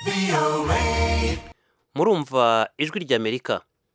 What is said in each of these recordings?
murumva ijwi ry'amerika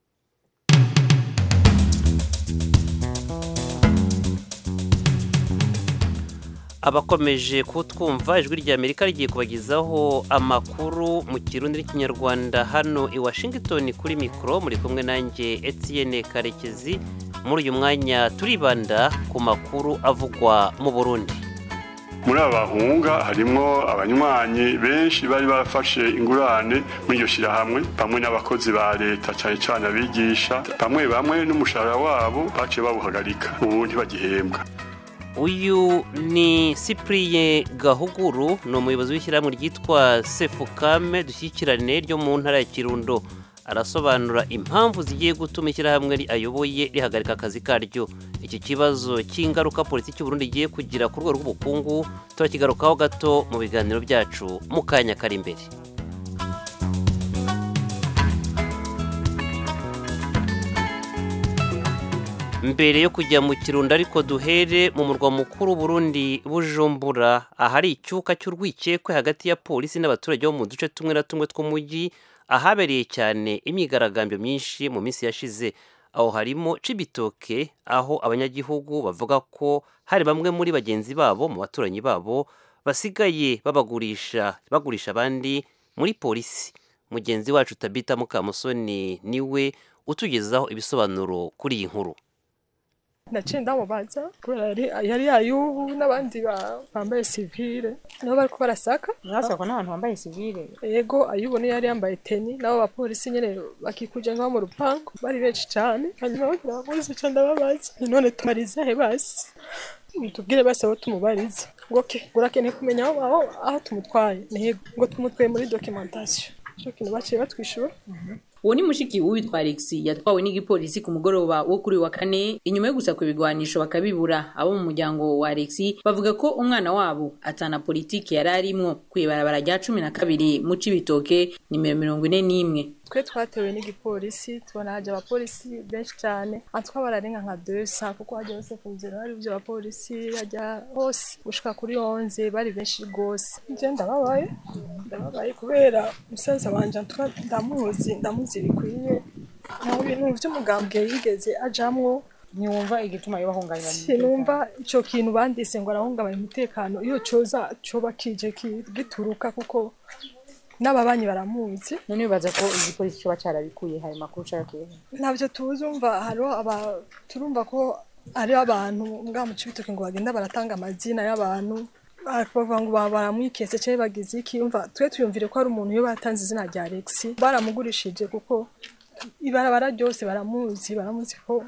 abakomeje kutwumva ijwi ry'amerika rigiye kubagezaho amakuru mu kirundi n'ikinyarwanda hano i washington kuri mikoro muri kumwe nanjye etienne karekezi muri uyu mwanya turibanda ku makuru avugwa mu burundi muri aba bahunga harimo abanywanyi benshi bari barafashe ingurane muri iryo shyirahamwe bamwe n'abakozi ba leta cyane cyane abigisha bamwe bamwe n'umushahara wabo baciye bawuhagarika ubu ntibagihembwa uyu ni cyprien gahuguru ni umuyobozi w'ishyirahamwe ryitwa sefukame dushyikirane ryo mu ntara ya kirundo arasobanura impamvu zigiye gutuma ishyirahamwe ayoboye rihagarika akazi karyo iki kibazo cy'ingaruka politiki y'uburundi igiye kugira ku rwego rw'ubukungu turakigarukaho gato mu biganiro byacu mu kanya kari imbere mbere yo kujya mu kirundo ariko duhere mu murwa mukuru Burundi bujumbura ahari icyuka cy'urwikekwe hagati ya polisi n'abaturage bo mu duce tumwe na tumwe tw'umujyi ahabereye cyane imyigaragambyo myinshi mu minsi yashize aho harimo cibitoke aho abanyagihugu bavuga ko hari bamwe muri bagenzi babo mu baturanyi babo basigaye babagurisha bagurisha abandi muri polisi mugenzi wacu tabita mukamusoni niwe utugezaho ibisobanuro kuri iyi nkuru naciye ndamubaza kubera yari yayubu n'abandi bambaye sivile nabo bariko barasaka mwasakwa n'abantu bambaye sivile yego ayubu niyo yari yambaye teni nabo bapolisi nyene bakikuje ngaho mu rupangu bari benshi cane hanyuma bagira abapolisi ca ndababaza none tumariza he basi tubwire basi aho tumubariza ngo ke urakeneye kumenya aho aho tumutwaye ntego ngo tumutwaye muri documentation ico kintu baciye batwishura uwo ni mushiki w'uwitwa Alex yatwawe n'igipolisi ku mugoroba wo kuri wa kane inyuma yo gusaka ibigwanisho bakabibura abo mu muryango wa Alex bavuga ko umwana wabo atana politiki yari arimwo kwibarabara rya cumi na kabiri mu Cibitoke nimero mirongo ine n'imwe twe twatewe n'igipolisi tubona haje abapolisi benshi cyane atwa bararenga nka desa kuko hajya hose ku nzira hari ibyo abapolisi hajya hose gushika kuri onze bari benshi rwose nje ndababaye ndababaye kubera umusaza wanje ndamuzi ndamuzi bikwiye nta bintu by'umugambwe yigeze ajamwo ntiwumva igituma yo bahungabanya sinumva ico kintu bandise ngo arahungabanya umutekano iyo coza coba kije gituruka kuko n'ababanyi baramuzi none bibaza ko igipolisi cyoba carabikuye hari makuru carakuye ntabyo tuzi umva hariho aba turumva ko hariho abantu mbwa mu cibitoke ngo bagenda baratanga amazina y'abantu bavuga ngo baramwiketse cyangwa bagize iki umva twe tuyumvire ko hari umuntu iyo batanze izina rya Alex baramugurishije kuko ibarabara ryose baramuzi baramuzi ko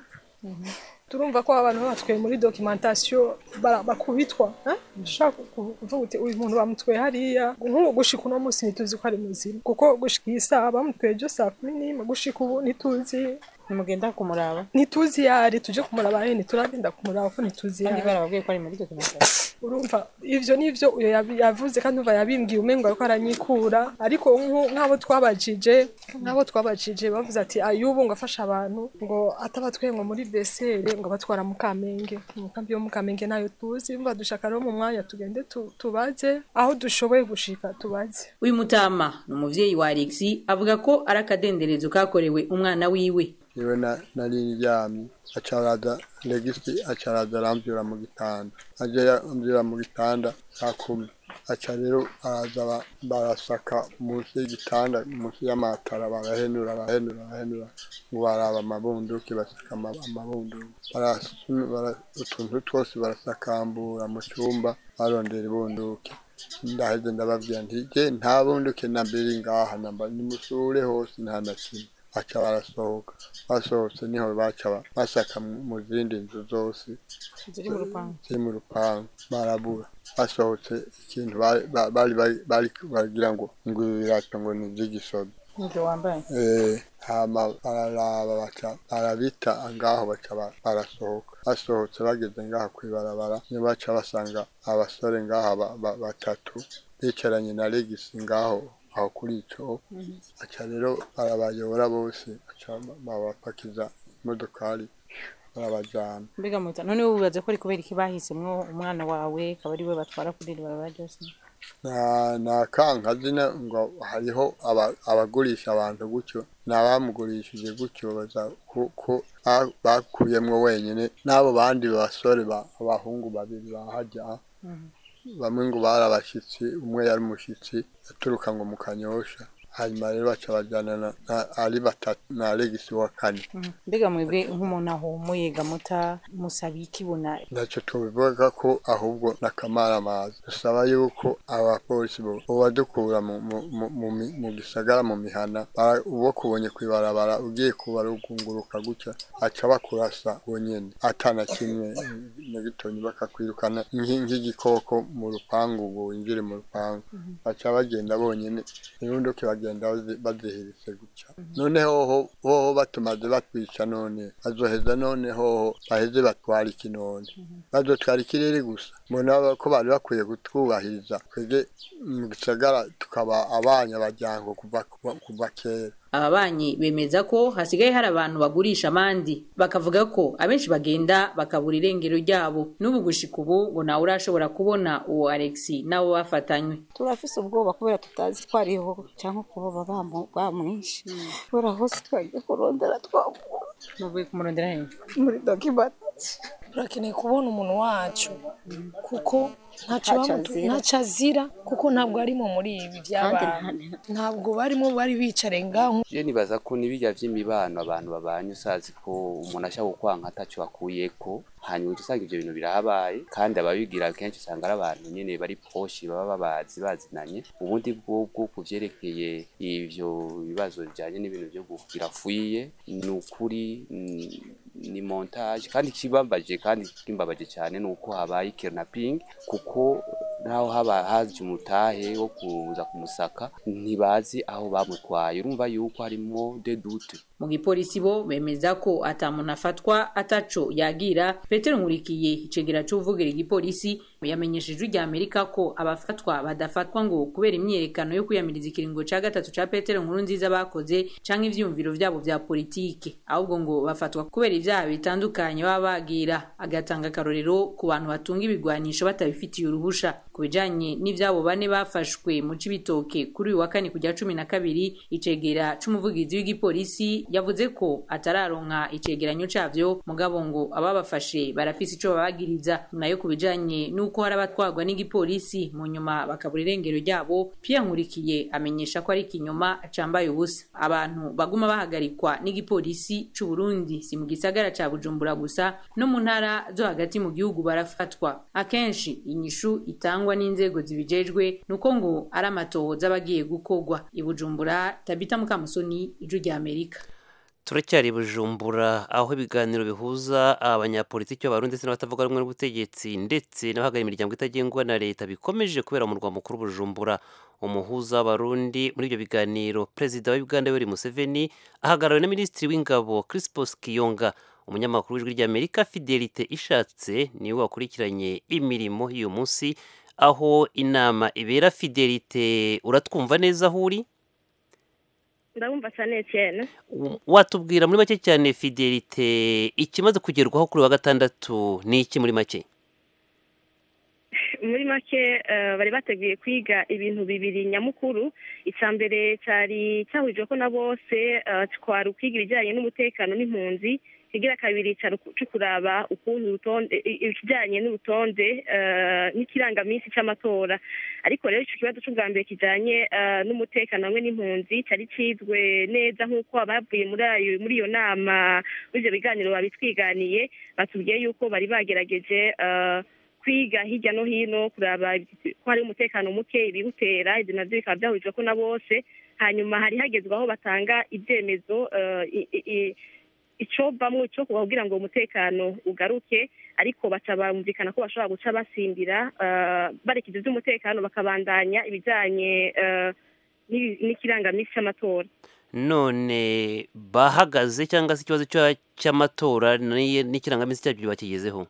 turumva ko abantu batwaye muri documentation bakubitwa ushaka kuvuga uti uyu muntu bamutwaye hariya nk'ubu gushika uno munsi ntituzi ko ari muzima kuko gushika iyi saha bamutwaye byo saa kumi n'imwe gushika ubu ntituzi nimugenda kumuraba ntituzi yari tuje kumuraba nyine turagenda kumuraba ko ntituzi kandi yari barababwiye ko ari muri documentation urumva ivyo nivyo uyo yabi- yavuze kandi umva yabimbwiye umengo ariko aranyikura ariko nku- nk'abo twabajije nk'abo twabajije bavuze ati ayubu ngo afashe abantu ngo atabatwaye ngo muri besere ngo batwara mu kamenge mu kambi yo mu kamenge nayo tuzi umva dushaka rero mu mwanya tugende tu- tubaze aho dushoboye gushika tubaze uyu mutama ni umuvyeyi wa Alex avuga ko ari akadenderezo kakorewe umwana wiwe niwe na- nari ndyamye acaraza legisi acaraza arambyura mu gitanda aje yambyura mu gitanda saa kumi aca rero araza ba- barasaka munsi y'igitanda munsi y'amatara barahenura barahenura barahenura ngo baraba amabunduki basaka ama- amabunduki Barasu- bara- utuntu twose barasakambura mu cyumba barondera ibunduki ndaheze ndababwira nti je nta bunduki na mbiri ngaha namba nimusure hose nta na kimwe baca barasohoka basohotse niho baca ba- basaka mu- mu zindi nzu zose ziri mu rupangu ziri mu rupangu barabura basohotse ikintu bari ba- bari bari- bari baragira ngo ngo ibi birato ngo ni iby'igisoda nivyo wambaye Eh, hama bararaba baca barabita ngaho baca ba- barasohoka basohotse bageze ngaha kwibarabara niyo baca basanga abasore ngaha ba- ba- batatu bicaranye na legisi ngaho aho kuri ico aca rero barabayobora bose aca babapakiza imodokari barabajana mbega muta none wowe wibaza ko ari kubera iki bahisemwo umwana wawe akaba ari we batwara kuri iri barabara ryose nta nta kankazi na- ngo hariho aba- abagurisha abantu gutyo n'abamugurishije gutyo baza ku- ku- ba- bakuyemwo wenyine n'abo bandi basore ba- abahungu babiri bahajya bamwe ngo bari abashyitsi umwe yari umushyitsi yaturuka ngo mu kanyosha hanyuma rero baca bajyana na- na- ari batatu na alegisi wa kane mbega mwebwe nk'umuntu ahumuye gamuta musaba ikibona ntacyo tubivuga ko ahubwo n'akamaramaza dusaba yuko abapolisi bo badukura mu, mu, mu, mu, mi- mu gisagara mu mihana bara- uwo kubonye kwibarabara ugiye kubarugunguruka gutya aca bakurasa bonyene atana kimwe na gitonyi bakakwirukana nki- nk'igikoko mu rupangu ngo winjire mu rupangu baca bagenda bonyene irunduke bagenda bazi- bazihiritse gutya none hoho hoho batumaze batwica none bazoheza none hoho baheze batwara iki none bazotwara ikirere gusa mbona ko bari bakwiye kutwubahiriza twebwe mu gisagara tukaba abanyabajyango kuva kuva- kuva kera aba banyi bemeza ko hasigaye hari abantu bagurisha amandi bakavuga ko abenshi bagenda bakabura irengero ryabo n'ubu gushika ubu ngo nawe urashobora kubona uwo Alexi nabo bafatanywe turafise ubwoba kubera tutazi ko ariho cyangwa kuba bamu- bamwishe kubera hose twagiye kurondera twabura muvuye kumurondera hehe muri dokimenti turakeneye kubona umuntu wacu kuko ntacyo Ntacyo bamutu- azira. ntacyo azira kuko ntabwo arimo muri ibi byabaye ntabwo barimo bari bicare ngaho je nibaza ko n'ibirya vy'imibano abantu babanye usazi ko umuntu ashaka gukwanka ataco akuyeko hanyuma uca usanga ivyo bintu birahabaye kandi ababigira kenshi usanga ari abantu nyene bari poshi baba babazi bazinanye ubundi bwobwo ku vyerekeye ivyo bibazo bijanye n'ibintu vyo kugira fuyiye ni ukuri mm, ni montage kandi kibambaje kandi kimbabaje cyane nuko habaye kidnapping kuko naho haba haje umutahe wo kuza kumusaka ntibazi aho bamutwaye urumva yuko harimo de doute mu gipolisi bo bemeza ko ata muntu afatwa ataco yagira petero nkurikiye icegera c'uvugira igipolisi yamenyesheje rya amerika ko abafatwa badafatwa ngo kubera imyiyerekano yo kwiyamiriza ikiringo ca gatatu ca petero nkuru nziza bakoze canke ivyumviro vyabo vya politike ahubwo ngo bafatwa kubera ivyaha bitandukanye baba bagira agatanga akarorero ku bantu batunga ibigwanisho batabifitiye uruhusha ku bijanye n'ivyabo bane bafashwe mu cibitoke kuri uyu wa kane kujya cumi na kabiri icegera c'umuvugizi w'igipolisi yavuze ko atararonka icegeranyo cavyo mugabo ngo ababafashe barafise ico babagiriza nayo ku bijanye n'uko hari abatwarwa n'igipolisi mu nyuma bakabura irengero ryabo Pierre Nkurikiye amenyesha ko ari ikinyoma cambaye ubusa abantu baguma bahagarikwa n'igipolisi c'u Burundi si mu gisagara ca Bujumbura gusa no mu ntara zo hagati mu gihugu barafatwa akenshi inyishu itangwa n'inzego zibijejwe nuko ngo ari amatohoza abagiye gukogwa i Bujumbura Tabita Mukamusoni ijwi rya Amerika turacyari i bujumbura aho ibiganiro bihuza abanyapolitiki b'abarundi ndetse n'abatavuga rumwe n'ubutegetsi ndetse n'abahagarariye imiryango itagengwa na leta bikomeje kubera mu murwa mukuru bujumbura umuhuza w'abarundi muri ibyo biganiro perezida wa uganda yoweri museveni ahagarariwe na minisitiri w'ingabo crispus kiyonga umunyamakuru w'ijwi ry'amerika fidelite ishatse niwe wakurikiranye imirimo y'uyu munsi aho inama ibera fidelite uratwumva neza aho uri ndabumva cyane cyane watubwira muri make cyane fidelite ikimaze kugerwaho kuri wa gatandatu ni iki muri make muri make eh, bari bateguye kwiga ibintu bibiri nyamukuru icya mbere cyari cyahurijwe ko na bose eh, twari ukwiga ibijyanye n'umutekano n'impunzi ikigira kabiri cyari cyo kuraba ukuntu urutonde i- ikijyanye n'urutonde eh, n'ikirangaminsi cy'amatora ariko rero icyo kibazo cy'ubwa mbere kijyanye eh, n'umutekano hamwe n'impunzi cyari kizwe neza nk'uko abavuye muri ayo muri iyo nama muri ibyo biganiro babitwiganiye batubwiye yuko bari bagerageje eh, kwiga hirya no hino kuraba ko hari umutekano muke ibiwutera ibyo nabyo bikaba byahurijwe ko na bose hanyuma hari hagezwe aho batanga ibyemezo eh, i- i- i- icyo bamwe cyo kugira ngo umutekano ugaruke ariko baca bumvikana ko bashobora guca basimbira eh, barekeza iby'umutekano bakabandanya ibijyanye eh, n'ibi- n'ikirangamisi cy'amatora none bahagaze cyangwa se ikibazo cya- cy'amatora n'iyi- n'ikirangaminsi cyabyo bakigezeho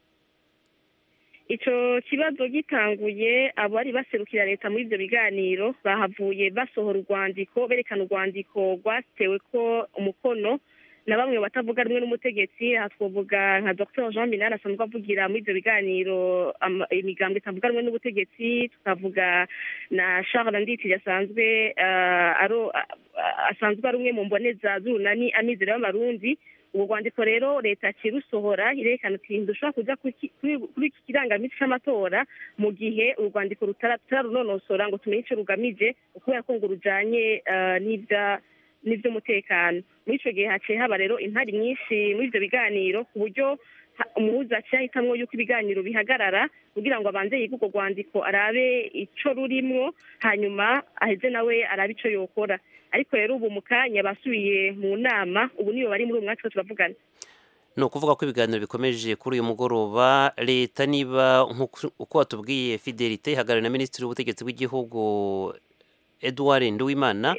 icyo kibazo gitanguye abari baserukira leta muri ibyo biganiro bahavuye basohora urwandiko berekana urwandiko rwatewe ko umukono na bamwe batavuga rumwe n'umutegetsi aha twavuga nka dr jean minani asanzwe avugira muri ibyo biganiro ama- imigambwe itavuga rumwe n'ubutegetsi tukavuga na charles nditi asanzwe ah, aro- ah, ah, asanzwe ari umwe mu mboneza z'urunani amizero y'amarundi ubwo rwandiko rero leta kirusohora irerekana ati ntidushobora kuja kuki- kuri kuri iki kirangamisi c'amatora mu gihe uru rwandiko rutara- turarunonosora ngo tumenye ico rugamije kubera ko ngo rujanye ah, n'ivya n'ivy'umutekano muri ico gihe haciye haba rero impari nyinshi muri ivyo biganiro ku buryo ha- umuhuza aciye ahitamwo yuko ibiganiro bihagarara kugira ngo abanze yige urwo rwandiko arabe ico rurimwo hanyuma aheze nawe arabe ico yokora ariko rero ubu mu kanya basubiye mu nama ubu niyo bari muri uwo mwaka turavugana ni ukuvuga ko ibiganiro bikomeje kuri uyu mugoroba leta niba nk'uko uko watubwiye fidelite ihagarariwe na minisitiri w'ubutegetsi bw'igihugu edouard nduwimana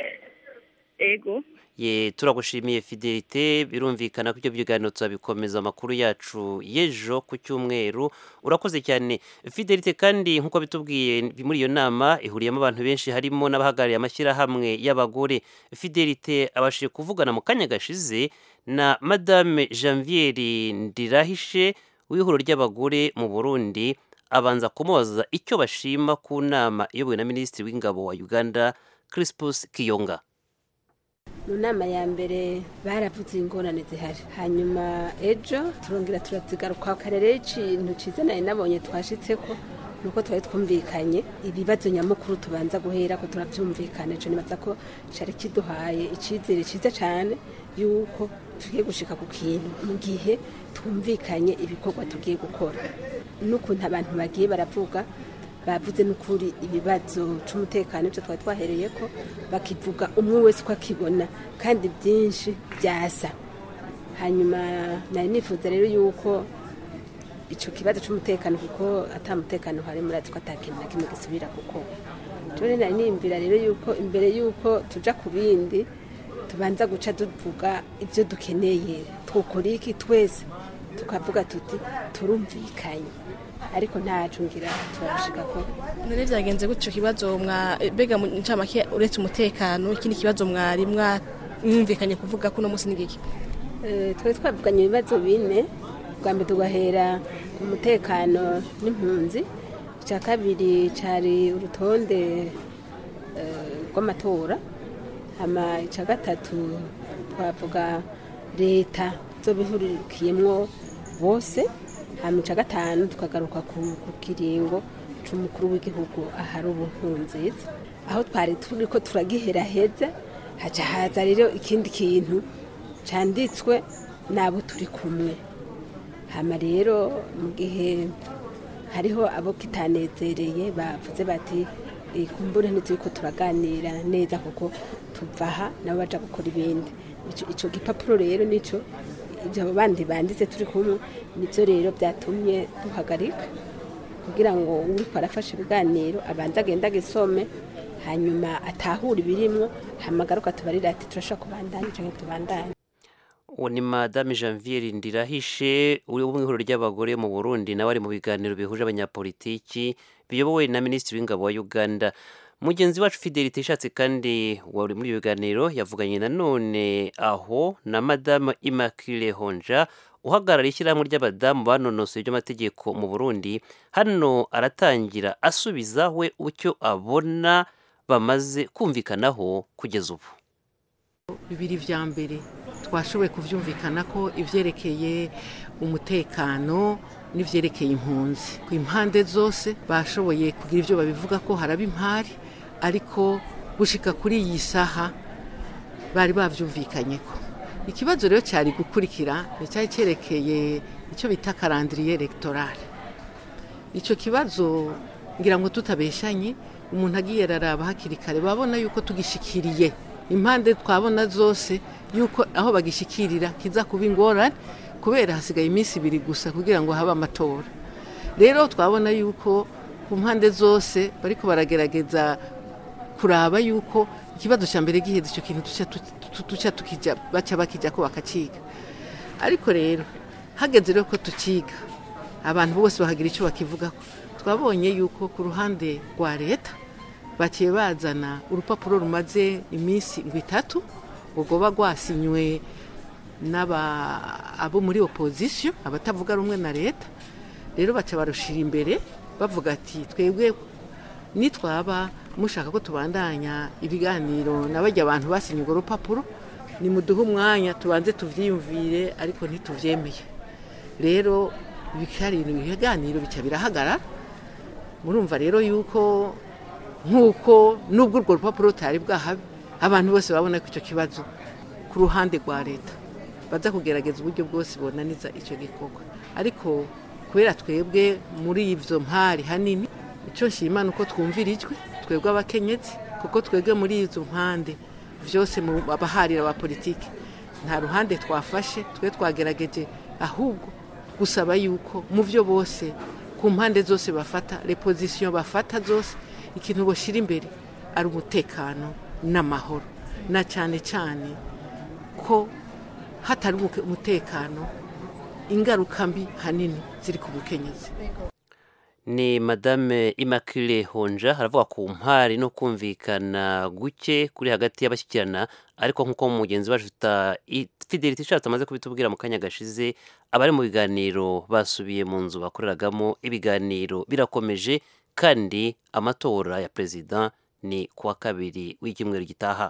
ego ye turagushimiye fidelite birumvikana ko ibyo biganiro tuzabikomeza amakuru yacu y'ejo ku cyumweru urakoze cyane fidelite kandi nk'uko bitubwiye muri iyo nama ihuriyemo abantu benshi harimo n'abahagarariye amashyirahamwe y'abagore fidelite abashije kuvugana mu kanya gashize na madame janviere ndirahishe w'ihuriro ry'abagore mu burundi abanza kumubaza icyo bashima ku nama iyobowe na minisitiri w'ingabo wa uganda crispus kiyonga mu nama ya mbere baravuze ingorane zihari hanyuma ejo turongera turazigaruka kare rero ikintu cyiza nari nabonye twashitse ko nuko twari twumvikanye ibibazo nyamukuru tubanza guhera ko turabyumvikana ejo nibaza ko cari kiduhaye icyizere cyiza cyane yuko tugiye gushika ku kintu mu gihe twumvikanye ibikorwa tugiye gukora n'ukuntu abantu bagiye baravuga bavuze n'ukuri ibibazo cy'umutekano ibyo twari twahereye ko bakivuga umwe wese uko akibona kandi byinshi byasa hanyuma nari nifuza rero yuko icyo kibazo cy'umutekano kuko atamutekano hari muri ko atakintu na kimwe gisubira kuko rero nari nimbira rero yuko imbere yuko tuja ku bindi tubanza guca tuvuga ibyo dukeneye twukora iki twese tukavuga tuti turumvikanye ariko ntacu ngira turabishika ko none byagenze gutyo kibazo mwa bega mu ncamake uretse umutekano ikindi kibazo mwari mwumvikanye kuvuga ko uno munsi ni giki Eh, twari twavuganye ibibazo bine bwa mbere tugahera umutekano n'impunzi icya kabiri cyari urutonde eh, rw'amatora hama icya gatatu twavuga leta zo bihurikiyemwo bose hama icya gatanu tukagaruka ku ku kiringo c'umukuru w'igihugu ahari ubu nziza aho twari turi ko turagiheraheza haca haza rero ikindi kintu canditswe n'abo turi kumwe hama rero mu gihe hariho abo kitanezereye bavuze bati "Eh, kumbure ntituri ko turaganira neza kuko tuva aha nabo baja gukora ibindi Ico- ico gipapuro rero nico ibyo abo bandi banditse turi kumwe nibyo rero byatumye duhagarika kugira ngo uriko arafasha ibiganiro abanze agenda agisome hanyuma atahure ibirimwo hamagaruka tubarira ati turashobora kubandanya canke tubandanye uwo ni madame janviere ndirahishe uri mu ihuriro ry'abagore mu burundi nawe ari mu biganiro bihuje abanyapolitiki biyobowe na minisitiri w'ingabo wa uganda mugenzi wacu fidelite ishatse kandi wari muri ibyo biganiro yavuganye nanone aho na madame immaculee honja uhagarariye ishyirahamwe ry'abadamu banonosoye iby'amategeko mu burundi hano aratangira asubiza we icyo abona bamaze kumvikanaho kugeza ubu bibiri vya mbere twashoboye kuvyumvikana ko ivyerekeye umutekano n'ivyerekeye impunzi ku impande zose bashoboye kugira ivyo babivuga ko haraba impari ariko gushika kuri iyi saha bari bavyumvikanyeko ikibazo rero cyari gukurikira ni cyari cyerekeye icyo bita karandiriye electorale icyo kibazo ngira ngo tutabeshanye umuntu agiye araraba hakiri kare babona yuko tugishikiriye impande twabona zose yuko aho bagishikirira kiza kuba ingorane kubera hasigaye iminsi ibiri gusa kugira ngo habe amatora rero twabona yuko ku mpande zose bariko baragerageza kuraba yuko ikibazo cya mbere giheze icyo kintu tuca tukijya baca bakijya ko bakakiga ariko rero hageze rero ko tukiga abantu bose bahagira icyo bakivugako twabonye yuko ku ruhande rwa leta baciye bazana urupapuro rumaze iminsi ngo itatu rugoba rwasinywe n'aba abo muri opozisiyo abatavuga rumwe na leta rero baca barushira imbere bavuga ati twebwe nitwaba mushaka ko tubandanya ibiganiro na bajya abantu basinye urwo rupapuro nimuduhe umwanya tubanze tuvyiyumvire ariko ntituvyemeye rero bikari ibiganiro bica birahagarara murumva rero yuko nk'uko nubwo urwo rupapuro rutari bwahabe abantu bose babona ko icyo kibazo ku ruhande rwa leta baza kugerageza uburyo bwose bonaniza icyo gikorwa ariko kubera twebwe muri ivyo mpari hanini icyo nshima ni uko twumvirijwe twebwe abakenyezi kuko twebwe muri izo mpande byose mu abaharira ba politiki nta ruhande twafashe twe twagerageje ahubwo gusaba yuko mu byo bose ku mpande zose bafata repozisiyo bafata zose ikintu bashyira imbere ari umutekano n'amahoro na cyane cyane ko hatari umutekano ingaruka mbi hanini ziri ku bukenyezi ni madame Immaculée honja haravuga ku mpari no kumvikana guke kuri hagati y'abashyikirana ariko nk'uko mugenzi wacu fidelite ishatse amaze kubitubwira mu kanya gashize abari mu biganiro basubiye mu nzu bakoreragamo ibiganiro birakomeje kandi amatora ya perezida ni kuwa kabiri w'icyumweru gitaha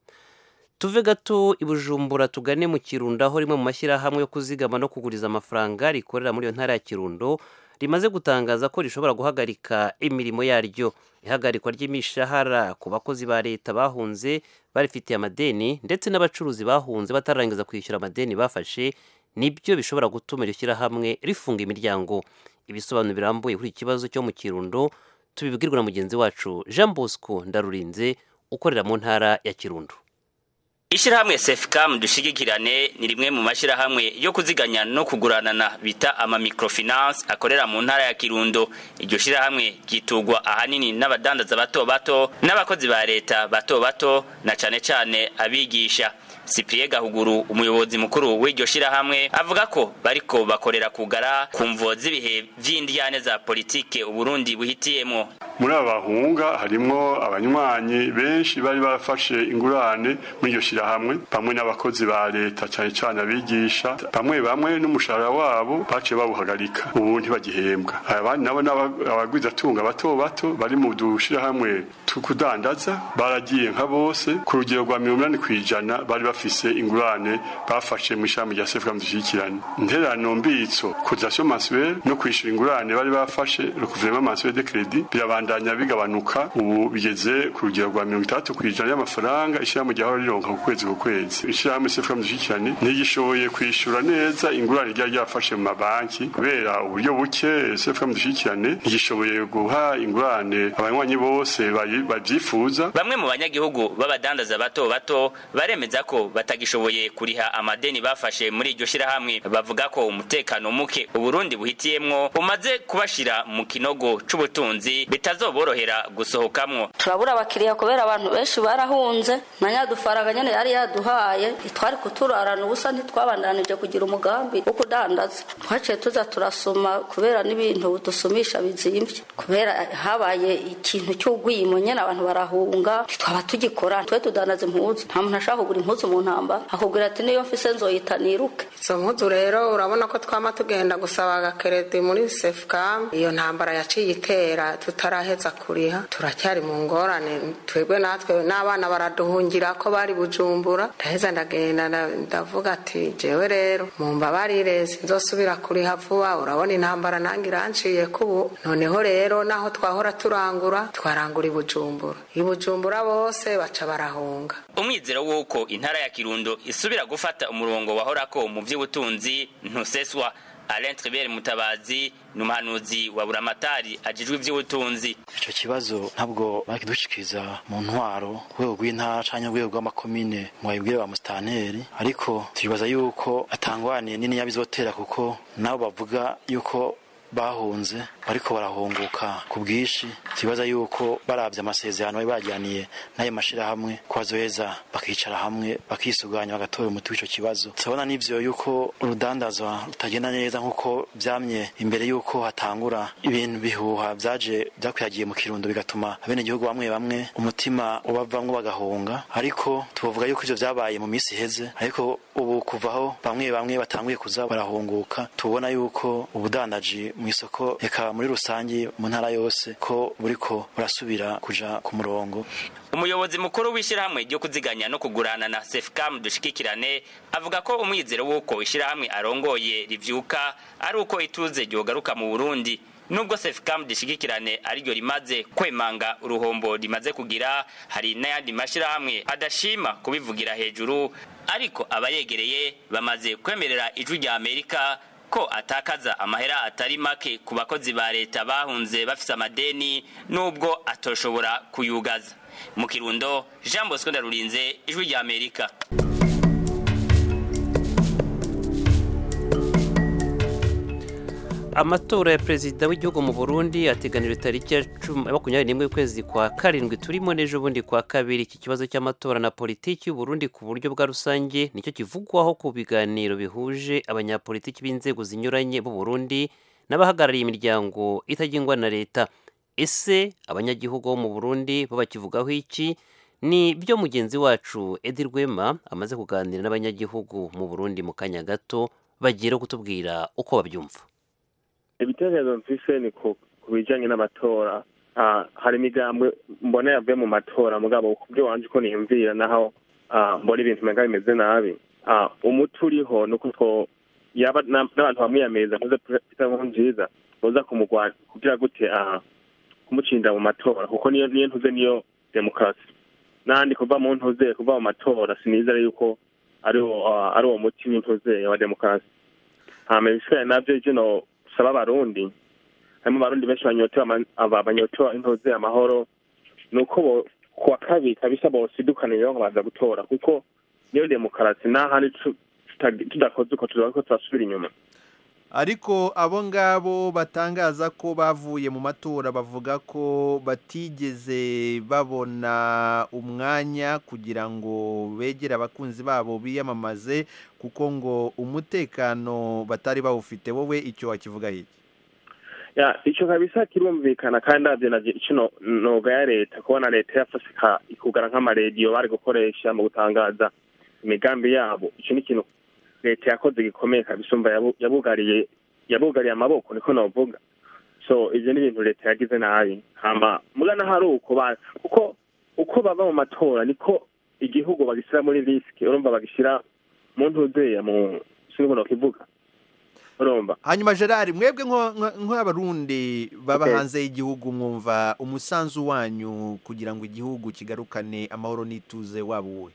tuve gato i bujumbura tugane mu kirundo aho rimwe mu mashyirahamwe yo kuzigama no kuguriza amafaranga rikorera muri iyo ntara ya kirundo rimaze gutangaza ko rishobora guhagarika imirimo yaryo ihagarikwa ry'imishahara ku bakozi ba leta bahunze barifitiye amadeni ndetse n'abacuruzi bahunze batararangiza kwishyura amadeni bafashe nibyo bishobora gutuma iryo shyirahamwe rifunga imiryango ibisobanuro birambuye kuri iki kibazo cyo mu kirundo tubibwirwa na mugenzi wacu jean bosco ndarurinze ukorera mu ntara ya kirundo Ishirahamwe Sefcam dushigikirane ni rimwe mu mashirahamwe yo kuziganya no kuguranana bita ama microfinance akorera mu ntara ya Kirundo. Iryo shirahamwe gitugwa ahanini n'abadandaza bato bato n'abakozi ba leta bato bato na cane cane abigisha. Cyprien Gahuguru umuyobozi mukuru w'iryo shirahamwe avuga ko bariko bakorera kugara ku mvo z'ibihe vy'indyane za politike Uburundi buhitiyemo. muri aba bahunga harimwo abanywanyi benshi bari barafashe ingurane muri iryo shirahamwe bamwe n'abakozi ba leta cyane cyane abigisha bamwe bamwe n'umushahara wabo baciye bawuhagarika ubu ntibagihembwa abandi nabo abagwizatunga bato bato bari mu dushirahamwe tukudandaza baragiye nka bose ku rugero rwa mirongo inani kw'ijana bari bafise ingurane bafashe mu ishami rya sefuka dushyikirane intererano mbitso cotisation mensuelle no kwishyura ingurane bari bafashe le gouvernement mensuel de crédit birabandanya bigabanuka ubu bigeze ku rugero rwa mirongo itandatu kw'ijana y'amafaranga ishyirahamwe ryahora rironka ku kwezi ku kwezi ishyirahamwe sefuka dushyikirane ntigishoboye kwishyura neza ingurane ryari ryafashe mu mabanki kubera uburyo buke sefuka dushyikirane ntigishoboye guha ingurane abanywanyi bose babyifuza bamwe mu banyagihugu b'abadandaza bato bato baremeza ko batagishoboye kuriha amadeni bafashe muri iryo shirahamwe bavuga ko umutekano muke uburundi buhitiyemwo umaze kubashira mu kinogo c'ubutunzi bitazoborohera gusohokamwo turabura abakiriya kubera abantu benshi barahunze na nyadufaranga nyene yari yaduhaye ntitwari kuturarana ubusa ntitwabandanije kugira umugambi wo kudandaza twaciye tuza turasoma kubera n'ibintu dusumisha bizimvye kubera habaye ikintu cy'ugwimo nyene abantu barahunga ntitwaba tugikora twe tudandaza impuzu nta muntu ashaka kugura impuzu mu ntambara akubwira ati niyo mfise nzoyita niruke izo mpuzu rero urabona ko twama tugenda gusaba agakeredi muri sefcam iyo ntambara yaciye itera tutaraheza kuriha turacyari mu ngorane twebwe natwe n'abana baraduhungira ko bari bujumbura ndaheza ndagenda ndavuga ati jewe rero mumbabarire sinzosubira kuriha vuba urabona intambara nange iranciye kubu noneho rero naho twahora turangura twarangura i bujumbura i bujumbura bose baca barahunga umwizero w'uko intara ya kirundo isubira gufata umurongo wahorako mu by'ubutunzi ntuseswa Alain Tribert Mutabazi ni umuhanuzi wa buramatari ajijwe iby'ubutunzi icyo kibazo ntabwo bakidushikiriza mu ntwaro rwego rw'intara cyangwa urwego rw'amakomine ngo babibwire ba musitaneri ariko tubibaza yuko atangwaniye nini yabizotera kuko nabo bavuga yuko bahunze bariko barahunguka ku bwinshi tubaza yuko barabye amasezerano bari bajyaniye n'ayo mashirahamwe ko bazoheza bakicara hamwe bakisuganya bagatora umuti w'ico kibazo turabona n'ivyo yuko urudandazwa rutagenda neza nk'uko vyamye imbere yuko hatangura ibintu bihuha vyaje vyakwihagiye mu kirundo bigatuma abenegihugu bamwe bamwe umutima ubavamwo bagahunga ariko tubavuga yuko ivyo vyabaye mu misi iheze ariko ubu kuvaho bamwe bamwe batanguye kuza barahunguka tubona yuko ubudandaji mu isoko eka muri rusange mu ntara yose ko buriko burasubira kuja ku murongo umuyobozi mukuru w'ishyirahamwe ryo kuziganya no kugurana na sefcam dushikikirane avuga ko umwizero w'uko ishyirahamwe arongoye rivyuka ari uko ituze ryogaruka mu burundi nubwo sefcam dishigikirane ariryo rimaze kwemanga uruhombo rimaze kugira hari n'ayandi mashyirahamwe adashima kubivugira hejuru ariko abayegereye bamaze kwemerera ijwi rya amerika ko atakaza amahera atari make ku bakozi ba leta bahunze bafise amadeni nubwo atoshobora kuyugaza mu kirundo jean bosco ndarurinze ijwi rya amerika amatora ya perezida w'igihugu mu burundi ateganijwe tariki ya makumyabiri n'imwe y'ukwezi kwa karindwi turimo n'ejo bundi kwa kabiri iki kibazo cy'amatora na politiki y'uburundi ku buryo bwa rusange nicyo kivugwaho ku biganiro bihuje abanyapolitiki b'inzego zinyuranye b'u burundi n'abahagarariye imiryango itagengwa na leta ese abanyagihugu bo mu burundi bo bakivugaho iki ni byo mugenzi wacu edi rwema amaze kuganira n'abanyagihugu mu burundi mu kanya gato bagiye kutubwira uko babyumva ibitekerezo mfise ni ku bijanye n'amatora hari imigambwe mbona yavuye mu matora mugabo ku byo wanje uko niyumvira naho mbona ibintu umenga bimeze nabi umuti uriho ni uko yaba n'abantu bamwiyamiriza nkuze peter nkurunziza boza kumugwana kugira gute kumucinda mu matora kuko niyo niyo ntuze niyo demokarasi n'ahandi kuva mu ntuze kuva mu matora sinizere yuko ari uwo muti w'intuze wa demokarasi hama ibisigaye navyo ivyo saba abarundi harimo abarundi benshi banyotewe intoze amahoro ni uko kuwa kabiri kabisa bosidukanira baza gutora kuko niyo demokarasi n'ahandi tudakoze uko tuza ko turasubira inyuma ariko abo ngabo batangaza ko bavuye mu matora bavuga ko batigeze babona umwanya kugira ngo begere abakunzi babo biyamamaze kuko ngo umutekano batari bawufite wowe icyo wakivuga hiki ya icyo kabisa kirumvikana kandi nabyo nabyo icyo noga ya leta kubona leta yafashe ikugara nk'amarediyo bari gukoresha mu gutangaza imigambi yabo icyo ni ikintu leta yakoze gikomeye kabisa umva yabugariye yabugariye amaboko niko navuga so ivyo ni ibintu leta yagize nabi hama mugana hari uko kuko uko bava mu matora niko igihugu bagishyira muri risike urumva bagishyira mu ntuzeya mu sinzi no kivuga urumva hanyuma gerard mwebwe nk'abarundi baba hanze y'igihugu mwumva umusanzu wanyu kugira ngo igihugu kigarukane amahoro n'ituze waba uwe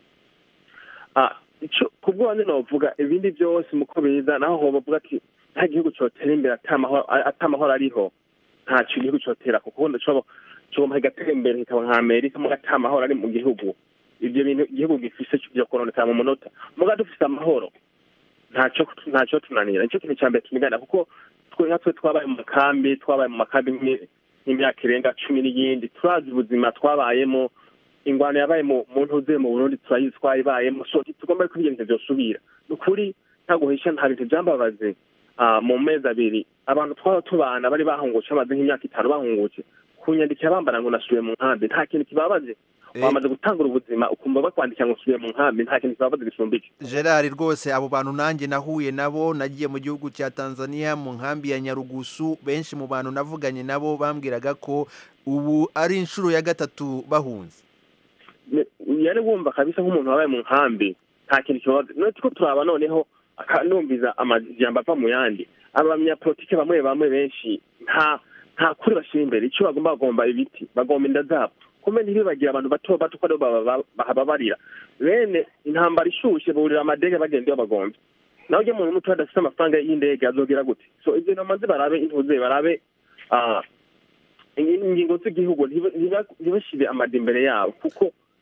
ku bwanjye navuga ibindi byose muko biza naho ho bavuga ati nta gihugu cyotera imbere atamahoro ariho ntacyo igihugu cyotera kuko ubundi cyoba kigatera imbere kikaba nka amerika muga atamahoro ari mu gihugu ibyo bintu igihugu gifise byo kononekara mu munota muga dufise amahoro ntacyo ntacyo tunanira nicyo kintu cya mbere tunigana kuko twe nka twe twabaye mu makambi twabaye mu makambi nk'imyaka irenga cumi n'iyindi turazi ubuzima twabayemo ingwano yabaye mu ntuze mu burundi turayizi twayibayemo so tugomba ko ibyo bintu byosubira ni ukuri nta guhisha nta bintu byambabaze mu mezi abiri abantu twaba tubana bari bahungutse bamaze nk'imyaka itanu bahungutse kunyandikira bambara ngo nasubiye mu nkambi nta kintu kibabaze wamaze gutangura ubuzima ukumva bakwandikira ngo usubiye mu nkambi nta kintu kibabaze gisumba iki gerard rwose abo bantu nanjye nahuye nabo nagiye mu gihugu cya tanzania mu nkambi ya nyarugusu benshi mu bantu navuganye nabo bambwiraga ko ubu ari inshuro ya gatatu bahunze yari wumva kabisa nk'umuntu wabaye mu nkambi nta kintu kibabaze none tuko turaba noneho akanumviza amajambo ava mu yandi abanyapolitike bamwe bamwe benshi nta nta kuri bashyira imbere icyo bagomba bagomba ibiti bagomba inda zabo kumbe ntibibagira abantu bato bato ko bahababarira bene intambara ishushe burira amadege bagenda iyo bagomba nawe ujya muntu muto adafite amafaranga y'indege azogira gute so ibyo namaze barabe intuze barabe ingingo z'igihugu ntibashyire amada imbere yabo kuko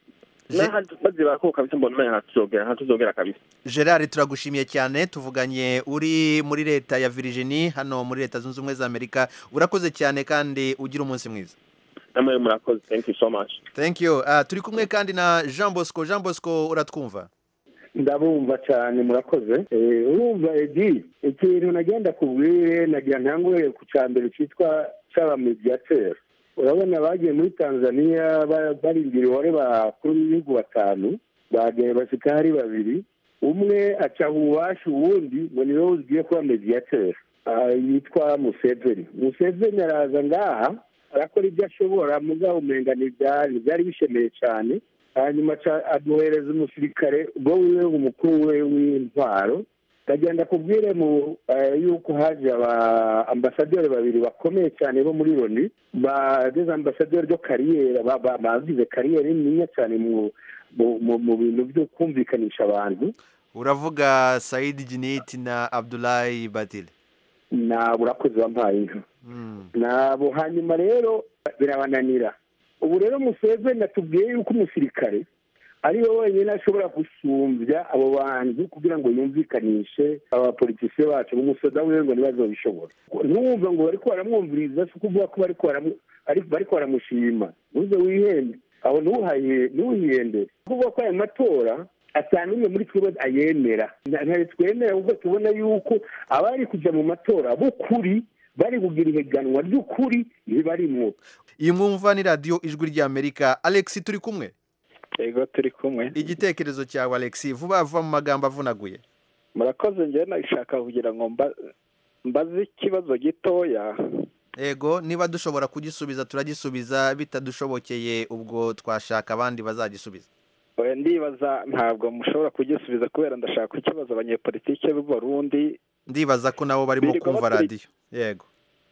n'ahandi bazibara ko kabisa mbona umenga ntatuzogera ntatuzogera kabisa gerard turagushimiye cyane tuvuganye uri muri leta ya virginie hano muri leta zunze ubumwe za amerika urakoze cyane kandi ugira umunsi mwiza namwe murakoze thank you so much thank you uh, turi kumwe kandi na jean bosco jean bosco uratwumva ndabumva cyane murakoze Eh, urumva edi ikintu nagenda kubwire nagira ntangure ku cya mbere cyitwa cy'abamediateri urabona bagiye muri tanzania ba- barindira ihore bakuru b'ibihugu batanu bagiye basika hari babiri umwe aca ububasha uwundi ngo niwe ugiye kuba mediyateri Ah, yitwa museveni museveni araza ngaha arakora ibyo ashobora mugabo umenga ntibyari byari bishemeye cyane hanyuma aca aduhereza umusirikare ubwo wiwe umukuru we w'intwaro ndagenda kubwire mu eh, yuko haje aba ambasaderi babiri bakomeye cyane bo muri loni bageze ambasaderi ryo kariyeri ba- ba- bagize kariyeri niniya cyane mu mu- mu- mu bintu byo kumvikanisha abantu uravuga saidi jiniti na abdulayi badile nabo urakoze wampaye inka nabo hanyuma rero birabananira ubu rero museveni atubwiye yuko umusirikare ari we wenyine ashobora gusumbya abo bantu kugira ngo yumvikanishe abapolitisiye bacu umusoda wiwe ngo ntibazobishobora ntumwumve ngo bariko baramwumviriza si ukuvuga ko bariko baramu- ari- bariko baramushima ntuze wihende aho ntuhaye- ntuhihende kuvuga ko aya matora atanu umwe muri twebwe ayemera ntare twemera kuko tubona yuko abari kujya mu matora b'ukuri bari kugira ihiganwa ry'ukuri ntibarimwo iyi mwumva ni radiyo ijwi ry'amerika alex turi kumwe yego turi kumwe igitekerezo cyawe alex vuba vuba mu magambo avunaguye murakoze njyewe nashaka kugira ngo mba- mbaze ikibazo gitoya ego niba dushobora kugisubiza turagisubiza bitadushobokeye ubwo twashaka abandi bazagisubiza Oya, ndibaza ntabwo mushobora kugisubiza kubera ndashaka ikibazo abanyepolitike b'u Burundi ndibaza ko nabo barimo Birirwa kumva baturi- radiyo yego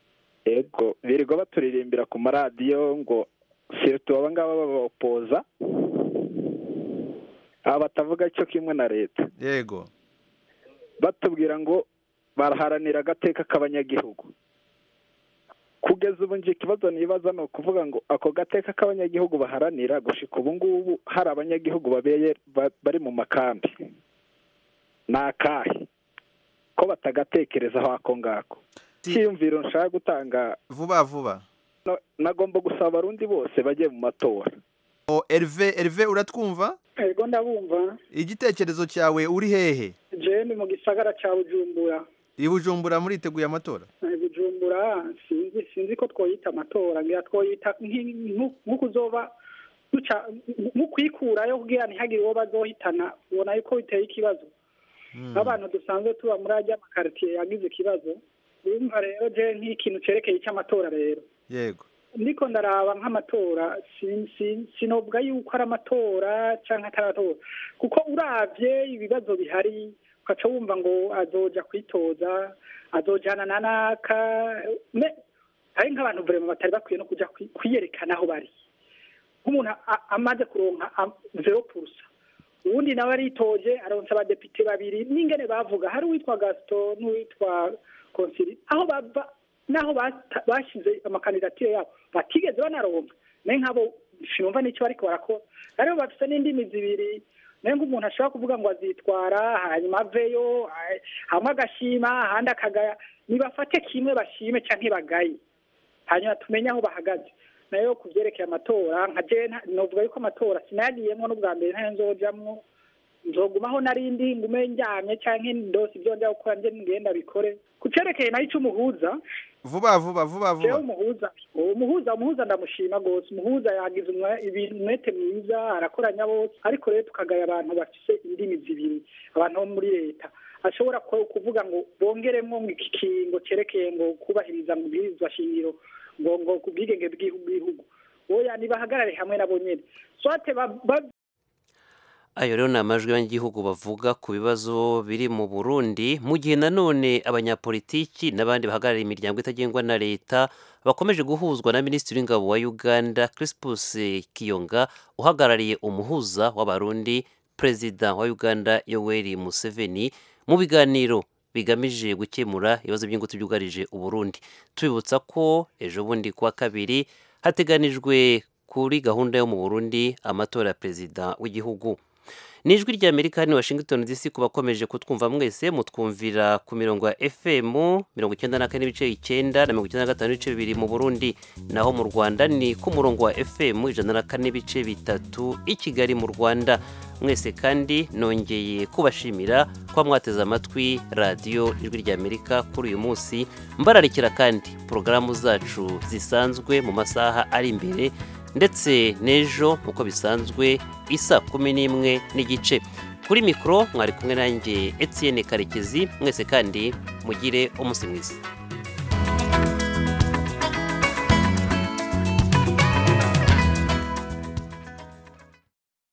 yego birirwa baturirimbira ku maradiyo ngo sirtu aba ngaba babapoza aba batavuga cyo kimwe na leta yego batubwira ngo baraharanira agateka k'abanyagihugu kugeza ubu nje ikibazo nibaza ni ukuvuga ngo ako gateka k'abanyagihugu baharanira gushika ubu ngubu hari abanyagihugu babeye ba- bari mu makambi ni akahe ko batagatekerezaho ako ngako cyiyumviro nshaka gutanga vuba vuba no- nagomba gusaba abarundi bose bajye mu matora o erive erive uratwumva ego ndabumva igitekerezo cyawe uri hehe jewe ni mu gisagara ca bujumbura i bujumbura muriteguye amatora Eh, bujumbura sinzi sinzi ko twoyita amatora ngira twoyita nki- nku- nk'ukuzoba duca nk'ukwikurayo kugira ntihagire uwo bazohitana ubona yuko biteye ikibazo nk'abantu dusanzwe tuba muri ajya amakaritiye yagize ikibazo urumva rero je nk'ikintu cerekeye icy'amatora rero yego ndiko ndaraba nk'amatora sin- sin- sinovuga yuko ari amatora canke atari amatora kuko uravye ibibazo bihari ukaca wumva ngo azoja kwitoza azojana na naka me- hari nk'abantu vrema batari bakwiye no kuja kwi- kwiyerekana aho bari nk'umuntu a- amaze kuronka am- zero purusa uwundi nawe aritoje aronse abadepite babiri n'ingene bavuga hari uwitwa gaston n'uwitwa konsili aho bava naho bata- bashize amakandidatire yabo batigeze banaronka naye nk'abo sinumva n'icyo bariko barakora rero bafise n'indimi zibiri naye nk'umuntu ashobora kuvuga ngo azitwara hanyuma aveyo ah, hamwe agashima ahandi akagaya nibafate kimwe bashime canke bagaye hanyuma tumenye aho bahagaze nayo ku byerekeye amatora nka je nta- novuga yuko amatora sinayagiyemwo n'ubwa mbere ntayo nzojamwo nzogumaho narindi ngume njyamye canke ndose ibyo njya gukora nje ngenda bikore ku cerekeye nayo ic'umuhuza vuba vuba vuba jewe vuba umuhuza uwo muhuza umuhuza ndamushima rwose umuhuza yagize umwe- ibintu umwete mwiza arakoranya bose ariko rero tukagaya abantu bafise indimi zibiri abantu bo muri leta ashobora ku- kuvuga ngo bongeremwo ngo iki kingo cerekeye ngo kubahiriza mu bwirizwa shingiro ngo ngo ku bwigenge bw'igihugu bw'igihugu oya nibahagarare hamwe nabo nyene swate ba- ba- ayo rero ni amajwi y'abanyagihugu bavuga ku bibazo biri mu burundi mu gihe nanone abanyapolitiki n'abandi bahagarariye imiryango itagengwa na leta bakomeje guhuzwa na minisitiri w'ingabo wa uganda crispus kiyonga uhagarariye umuhuza w'abarundi perezida wa uganda yoweri museveni mu biganiro bigamije gukemura ibibazo by'ingutu byugarije uburundi tubibutsa ko ejo bundi kuwa kabiri hateganijwe kuri gahunda yo mu burundi amatora ya perezida w'igihugu ni ijwi ry'amerika hano washington dc ku bakomeje kutwumva mwese mutwumvira ku mirongo ya fm mirongo icyenda na kane n'ibice icyenda na mirongo icyenda na gatanu n'ibice bibiri mu burundi naho mu rwanda ni ku murongo wa fm ijana na kane n'ibice bitatu i kigali mu rwanda mwese kandi nongeye kubashimira kuba mwateze amatwi radiyo ijwi ry'amerika kuri uyu munsi mbararikira kandi porogaramu zacu zisanzwe mu masaha ari imbere ndetse n'ejo nk'uko bisanzwe isa kumi n'imwe n'igice kuri mikoro mwari kumwe nanjye Etienne karekezi mwese kandi mugire umunsi mwiza